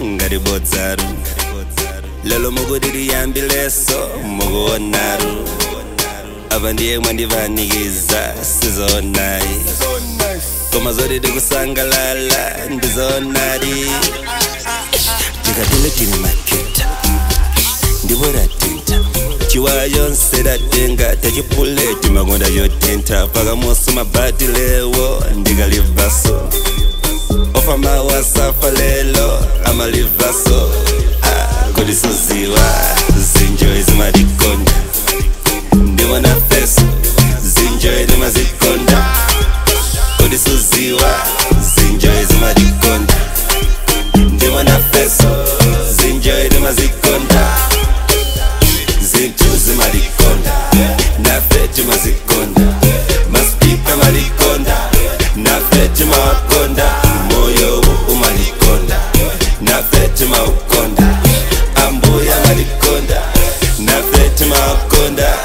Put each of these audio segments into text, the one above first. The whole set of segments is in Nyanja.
ngati bodzaru lelo mukutitiyambileso mukuonaru apa ndiye mwandivanikiza sizonayi koma zoti tikusangalala ndizonadi tikatile tili maketa ndipo tatinta chiwaya chonse tatenga tachipuleti makonda chotentha pakamoso mabati lewo ndikalivaso ofa mawasafa lelo amalivaso ah, kodi suziwa zinjoyi zimatikonda ndimona feso zinjoyi timazikonda kodi suziwa zinjoyi zimatikonda ndimona feso zinjoyi timazikonda zintu zimalikonda nafe timazikonda maspika malikonda nafe timawakonda moyo wu umalikonda nafe timaukonda ambuya malikonda nafe timawakonda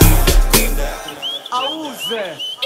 Auze.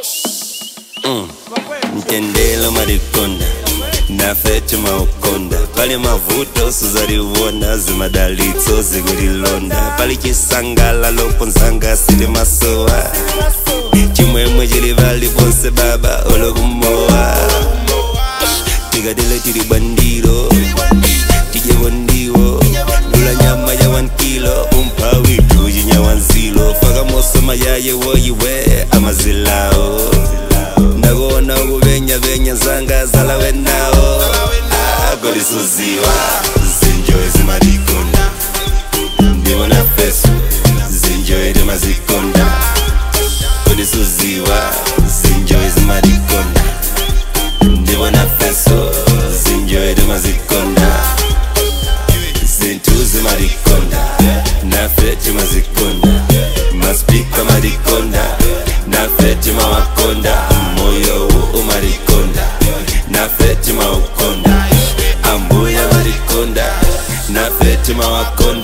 mtendelo malikonda nafe timaukonda pali mavuto suzaliwona zimadalitso zikulilonda pali chisangalalo ponzanga sili masowa chimwemwe chili pali ponse baba olokumowa tikatile tili bandiro tijepo ndiwo lula nyama ya 1 kilo umpha witu chinyawanzilo fakamoso mayaye woyiwe amazilawo ndakuona ukuvenyavenya zanga zalawe nawo kodi suziwa zinjoyi zimatikonda ndimona feso zinjoyi timazikonda kodi suziwa zinjoyi zimatikonda ndimona feso zinjoyi timazikonda zintu zimatikonda nafe timazikonda maspika matikonda nafe timawakonda moyo wu umatikonda nafe timaukonda ambuya matikonda nafe timawakonda